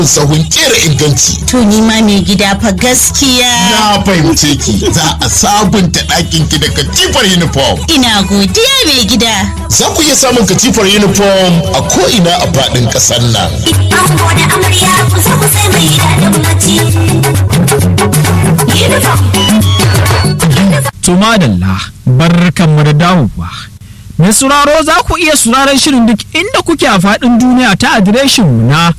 sahun kera inganci. To ni ma mai gida fa gaskiya. Na fahimce ki za a sabunta ɗakin ki da katifar uniform. Ina godiya mai gida. Za ku iya samun katifar uniform a ko'ina a faɗin ƙasar nan. Ango da amarya kusa kusa mai daɗin bacci. Uniform. Tumadalla barkanmu da dawowa. Mai sauraro za ku iya sauraron shirin duk inda kuke a faɗin duniya ta adireshinmu na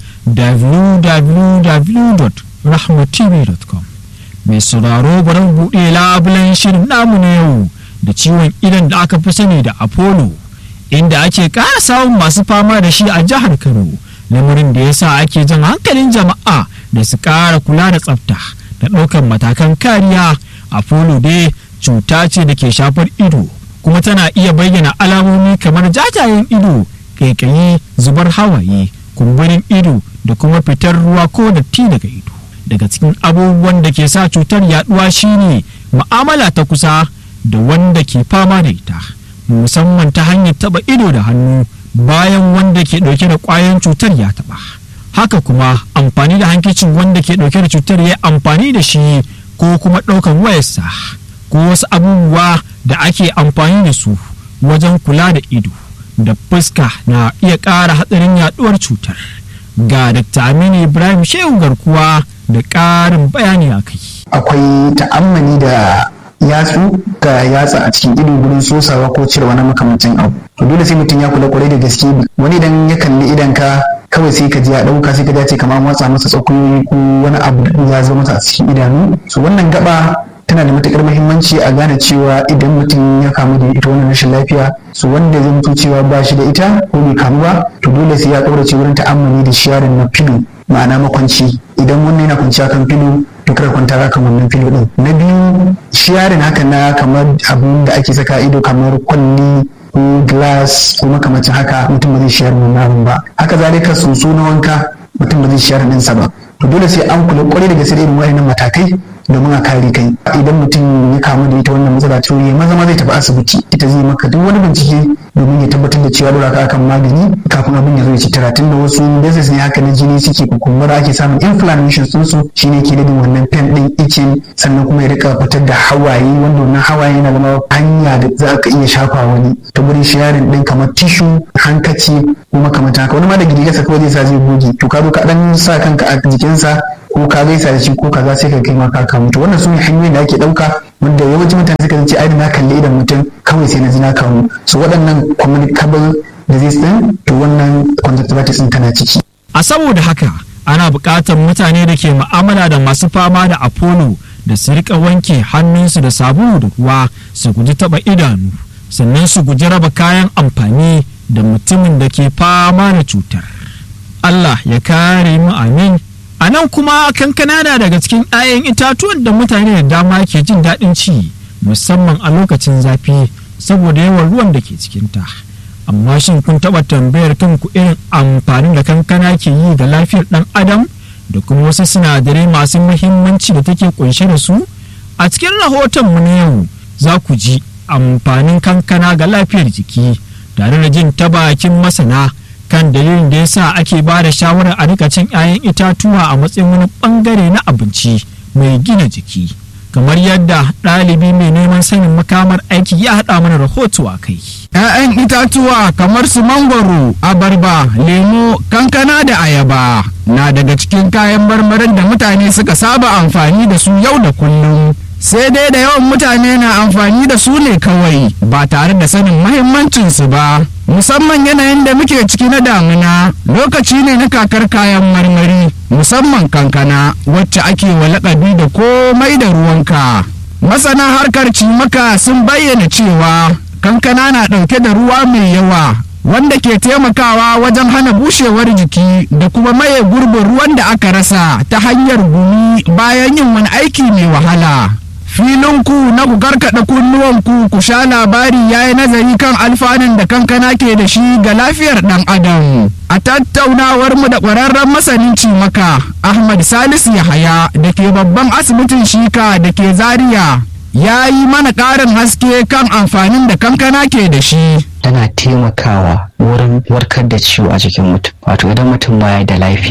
www.rahmatv.com. Mai sauraro bari mu buɗe labulen shirin namu na yau da ciwon idan da aka fi sani da Apollo inda ake ƙara samun masu fama da shi a jihar Kano. Lamarin da ya sa ake jan hankalin jama'a da su ƙara kula da tsafta da ɗaukar matakan kariya. Apollo dai cuta ce da ke shafar ido kuma tana iya bayyana alamomi kamar jajayen ido kaikayi zubar hawaye kumburin ido da kuma fitar ruwa ko datti daga ido daga cikin abubuwan da ke sa cutar yaduwa shine ma'amala ta kusa da wanda ke fama da ita musamman ta hanyar taba ido da hannu bayan wanda ke dauke da kwayan cutar ya taba haka kuma amfani da hankicin wanda ke dauke da cutar ya amfani da shi ko kuma daukan wayarsa ko wasu abubuwa da ake amfani da su wajen kula da ido da fuska na iya ƙara hatsarin yaduwar cutar ga Dr. Aminu Ibrahim Shehu garkuwa da ƙarin bayani a kai. akwai ta'ammali da yatsu ga yatsa a cikin ido gurin sosawa ko cire wani makamancin abu to dole sai mutum ya kula kwarai da gaske wani idan ya kalli idan ka kawai sai ka ji ya dauka sai ka ji ya ce kamar watsa masa tsakuyoyi ko wani abu da ya zo masa a cikin idanu so wannan gaba tana da matukar muhimmanci a gane cewa idan mutum ya kamu da ita wannan rashin lafiya su wanda zai mutu cewa ba shi da ita ko bai kamu ba to dole sai ya kaurace wurin ta'ammali da sharing na filo ma'ana makwanci idan wannan yana kwanciya kan filo to kada kwanta kan wannan filo din na biyu sharing haka na kamar abin da ake saka ido kamar kwalli ko glass ko makamacin haka mutum ba zai shayar wannan abin ba haka zalika soso na wanka mutum ba zai shayar ɗinsa ba to dole sai an kula kwarai da gaske da irin waɗannan matakai domin a kare kai idan mutum ya kamu da ita wannan matsala to ya maza ma zai tafi asibiti ita zai maka duk wani bincike domin ya tabbatar da cewa dora ka akan magani kafin abin ya zo ya ci tara tun da wasu basis ne haka na jini suke kukumbura ake samun inflammation sun su shine ke da wannan pen din itching sannan kuma ya rika fitar da hawaye wanda wannan hawaye yana zama hanya da za ka iya shafa wani ta gurin sharing din kamar tissue hankaci ko makamantan haka wani ma da gidigarsa kawai zai sa zai goge to ka zo ka dan sa kanka a jikinsa ko ka gaisa da shi ko kaza sai ka kai ma ka kamu to wannan su ne hanyoyin da ake ɗauka wanda yawancin mutane suka ce ai na kalli idan mutum kawai sai na ji na kamu so waɗannan communicable disease din to wannan conjunctivitis din tana ciki A saboda haka ana buƙatar mutane da ke mu'amala da masu fama da Apollo da su rika wanke hannunsu da sabulu da ruwa su guji taɓa idanu sannan su guji raba kayan amfani da mutumin da ke fama da cutar. Allah ya kare mu amin. A nan kuma kankana na daga cikin 'ya'yan itatuwan da mutane da dama ke jin daɗin ci musamman a lokacin zafi saboda yawan ruwan da ke cikinta. Amma shin kun taɓa tambayar kanku irin amfanin da kankana ke yi ga lafiyar ɗan adam da kuma wasu sinadarai masu muhimmanci da take kunshe da su? A cikin rahoton mu na yau za ku ji amfanin kankana ga lafiyar jiki tare da jin ta bakin masana. kan dalilin da yasa ake ba da shawarar a rika cin 'ya'yan itatuwa a matsayin wani bangare na abinci mai gina jiki kamar yadda ɗalibi mai neman sanin makamar aiki ya haɗa mana rahoto a kai. 'ya'yan itatuwa kamar su mangwaro abarba lemo kankana da ayaba na daga cikin kayan marmarin da mutane suka saba amfani da su yau da kullum sai dai da yawan mutane na amfani da su ne kawai ba tare da sanin mahimmancinsu ba musamman yanayin da muke ciki na damina lokaci ne na kakar kayan marmari musamman kankana wacce ake wa lakabi da komai da ruwanka masana harkar cimaka sun bayyana cewa kankana na ɗauke da ruwa mai yawa wanda ke taimakawa wajen hana bushewar jiki da kuma maye gurbin ruwan da aka rasa ta hanyar gumi bayan yin wani aiki mai wahala filinku na ku karkaɗa kunnuwanku ku sha labari ya yi nazari kan alfanun da kankana ke da shi ga lafiyar ɗan adam a tattaunawar mu da ƙwararren masanin cimaka ahmad salisu yahaya da ke babban asibitin shika da ke zaria ya yi mana ƙarin haske kan amfanin da kankana ke da shi tana taimakawa wurin warkar da ciwo a jikin mutum wato idan mutum baya da lafiya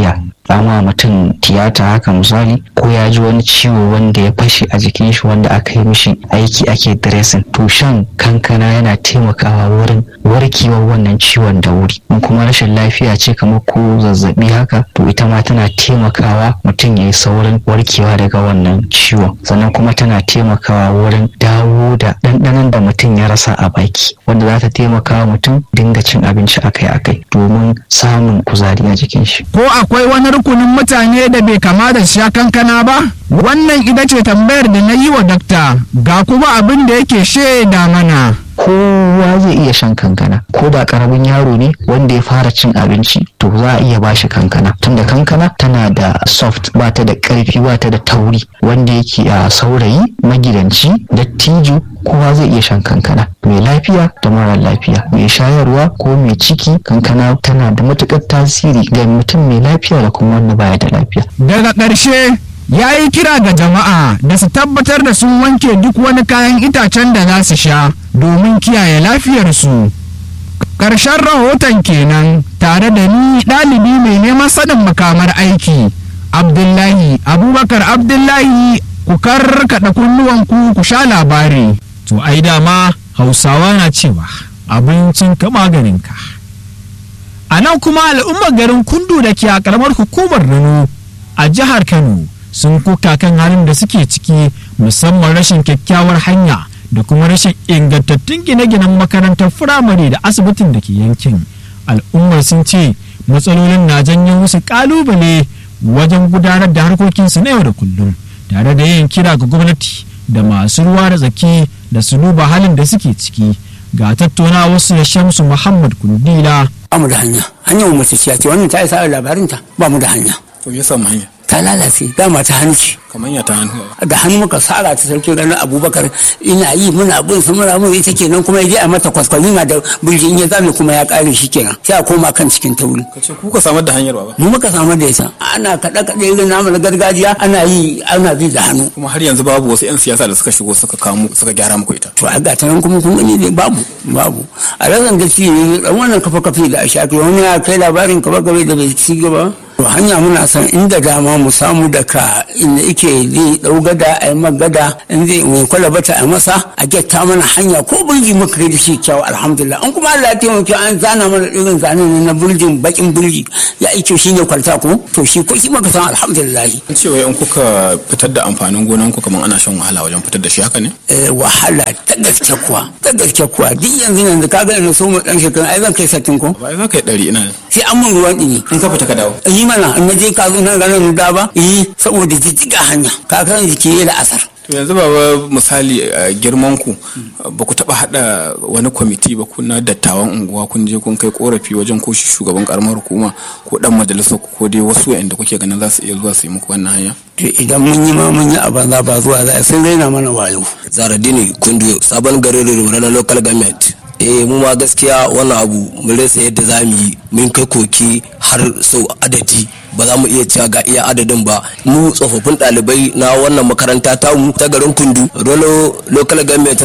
ama mutum tiyata haka misali ko ya ji wani ciwo wanda ya fashe a jikin shi wanda aka yi mishi aiki ake dressing to shan kankana yana taimakawa wurin warkewar wannan ciwon da wuri in kuma rashin lafiya ce kamar ko zazzabi haka to ita ma tana taimakawa mutum ya yi saurin warkewa daga wannan ciwon sannan kuma tana taimakawa wurin dawo da ɗanɗanon da mutum ya rasa a baki wanda za ta taimakawa mutum dinga cin abinci akai-akai domin samun kuzari a jikin shi ko akwai wani rukunin mutane da bai kama da sha kankana ba wannan ita ce tambayar da na yi wa dakta ga kuma abin da yake shaida mana kowa zai iya shan kankana ko da karamin yaro ne wanda ya fara cin abinci to za a iya bashi kankana tunda kankana tana da soft ba ta da karfi ba ta da tauri wanda yake a saurayi magidanci dattijo kowa zai iya shan kankana mai lafiya da mara lafiya mai shayarwa ko mai ciki kankana tana da matukar tasiri ga mutum mai lafiya da kuma wanda baya da lafiya daga ƙarshe ya yi kira ga jama'a da su tabbatar da sun wanke duk wani kayan itacen da za su sha domin kiyaye lafiyarsu ƙarshen rahoton kenan tare da ni ɗalibi mai neman sanin makamar aiki abdullahi abubakar abdullahi ku karkaɗa kunnuwanku ku sha labari to ai dama hausawa na cewa abincin ka maganinka a nan kuma al'ummar garin kundu da ke a karamar hukumar rano a jihar kano sun kuka kan halin da suke ciki musamman rashin kyakkyawar hanya da kuma rashin ingantattun gine-ginen makarantar firamare da asibitin da ke yankin al'ummar sun ce matsalolin na janyo musu kalubale wajen gudanar da harkokinsu na yau da kullum tare da yin kira ga gwamnati da masu ruwa da tsaki da su duba halin da suke ciki ga tattauna wasu da shamsu muhammad kundila ba mu da hanya hanyar mu mace ce wannan ta isa labarinta ba mu da hanya to ya samu hanya ta lalace dama ta hannu ce kamar ya ta hannu da hannu muka sara ta sarki ranar abubakar ina yi muna bin su muna mun ita kenan kuma ya a mata kwaskwalina da birgin ya zame kuma ya kare shi kenan sai a koma kan cikin tauri kace ku ka samar da hanyar ba mu muka samar da ita ana kaɗe kaɗe irin namu na gargajiya ana yi ana bi da hannu kuma har yanzu babu wasu 'yan siyasa da suka shigo suka kamo suka gyara muku ita to a ga ta nan kuma kun gani dai babu babu a razan gaskiya ne dan wannan kafa kafe da a shafi wani ya kai labarin kafa kafe da bai ci gaba to hanya muna san inda dama mu samu daga inda yake zai dau gada a yi magada in zai mai kwalabata a masa a getta mana hanya ko burji muka kai da shi kyau alhamdulillah an kuma Allah ya taimaka an zana mana irin zanen ne na burjin bakin burji ya ike shi ne kwalta ko to shi ko shi muka san alhamdulillah an ce wai in kuka fitar da amfanin gonan ku kamar ana shan wahala wajen fitar da shi haka ne eh wahala ta gaske kuwa ta gaske kuwa duk yanzu yanzu kaga ina so mu dan shekaru ai zan kai satin ko ba za ka yi ɗari ina sai an mun ruwan ɗini in ka fita ka dawo yi mana in na je ka zo nan ranar da ba yi saboda jijjiga hanya ka kan jiki da asar to yanzu baba misali a girman ku ba ku taba hada wani kwamiti ba ku na dattawan unguwa kun je kun kai korafi wajen ko shi shugaban karamar hukuma ko dan majalisar ku ko dai wasu wa'anda kuke ganin za su iya zuwa su yi muku wannan hanya to idan mun yi ma mun yi a banza ba zuwa za a sun raina mana wayo zaradini kundu sabon garin rumura na local government eh mu ma gaskiya wannan abu mun rasa yadda za mu yi mun kai koki har sau adadi ba za mu iya cewa ga iya adadin ba mu tsofaffin ɗalibai na wannan makaranta tamu ta garin kundu rolo local government